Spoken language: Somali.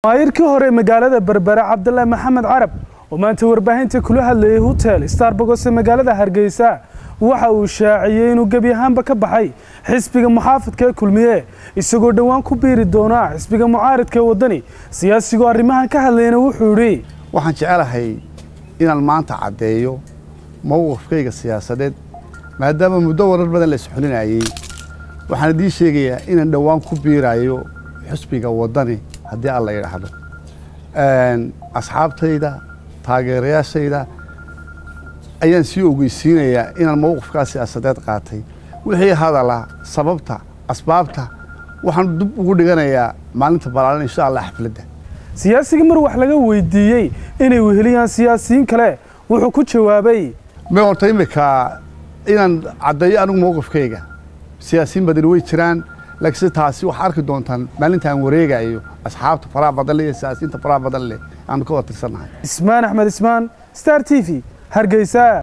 maayirkii hore magaalada berbere cabdullah maxamed carab oo maanta warbaahinta kula hadlayay hotel starbogos ee magaalada hargeysa waxa uu shaaciyey inuu gebi ahaanba ka baxay xisbiga muxaafadka ee kulmiye isagoo dhowaan ku biiri doona xisbiga mucaaridka ee waddani siyaasigoo arrimahan ka hadlayna wuxuu yidhi waxaan jecelahay inaan maanta caddeeyo mowqifkayga siyaasadeed maadaama muddo warar badan la isxulinayey waxaan idiin sheegayaa inaan dhowaan ku biirayo xusbiga waddani haddii alla yidhaahdo asxaabtayda taageerayaashayda ayaan sii ogeysiinayaa inaan mowqifkaa siyaasadeed qaatay wixii hadala sababta asbaabta waxaan dib ugu dhiganayaa maalinta balaalan insha allah xafladda siyaasigii mar wax laga weydiiyey inay weheliyaan siyaasiyiin kale wuxuu ku jawaabay me horta imika inaan caddeeyo anigu mowqifkayga siyaasiyiin badani way jiraan laakiinse taasi waxaa arki doontaan maalintaan wareegayo asxaabta faraha badan leh iyo siyaasiyiinta faraha badan leh aanu ka wada tirsannahay ismaan axmed ismaan star t v hargeysa